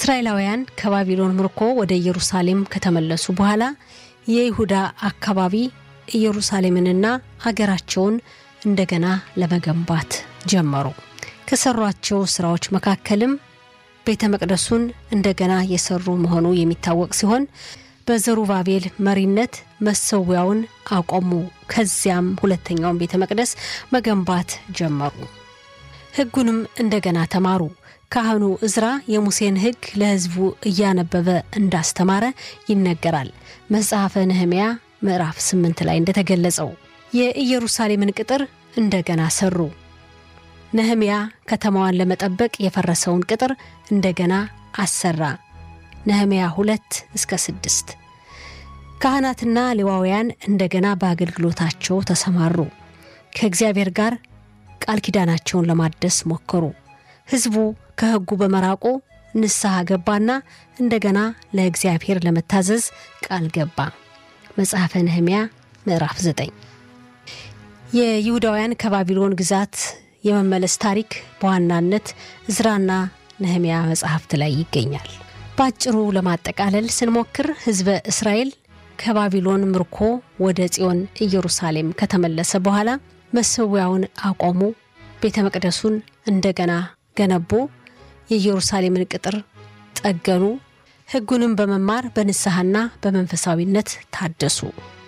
እስራኤላውያን ከባቢሎን ምርኮ ወደ ኢየሩሳሌም ከተመለሱ በኋላ የይሁዳ አካባቢ ኢየሩሳሌምንና አገራቸውን እንደገና ለመገንባት ጀመሩ። ከሰሯቸው ስራዎች መካከልም ቤተ መቅደሱን እንደገና የሰሩ መሆኑ የሚታወቅ ሲሆን በዘሩባቤል መሪነት መሰዊያውን አቆሙ። ከዚያም ሁለተኛውን ቤተ መቅደስ መገንባት ጀመሩ። ሕጉንም እንደገና ተማሩ። ካህኑ እዝራ የሙሴን ሕግ ለሕዝቡ እያነበበ እንዳስተማረ ይነገራል። መጽሐፈ ነህምያ ምዕራፍ ስምንት ላይ እንደተገለጸው የኢየሩሳሌምን ቅጥር እንደገና ሰሩ። ነህምያ ከተማዋን ለመጠበቅ የፈረሰውን ቅጥር እንደገና አሰራ። ነህምያ ሁለት እስከ ስድስት ካህናትና ሌዋውያን እንደገና በአገልግሎታቸው ተሰማሩ። ከእግዚአብሔር ጋር ቃል ኪዳናቸውን ለማደስ ሞከሩ። ሕዝቡ ከሕጉ በመራቁ ንስሐ ገባና እንደገና ለእግዚአብሔር ለመታዘዝ ቃል ገባ። መጽሐፈ ነህምያ ምዕራፍ 9 የይሁዳውያን ከባቢሎን ግዛት የመመለስ ታሪክ በዋናነት እዝራና ነህምያ መጽሐፍት ላይ ይገኛል። በአጭሩ ለማጠቃለል ስንሞክር ሕዝበ እስራኤል ከባቢሎን ምርኮ ወደ ጽዮን ኢየሩሳሌም ከተመለሰ በኋላ መሰዊያውን አቆሙ፣ ቤተ መቅደሱን እንደገና ገነቡ፣ የኢየሩሳሌምን ቅጥር ጠገኑ፣ ሕጉንም በመማር በንስሐና በመንፈሳዊነት ታደሱ።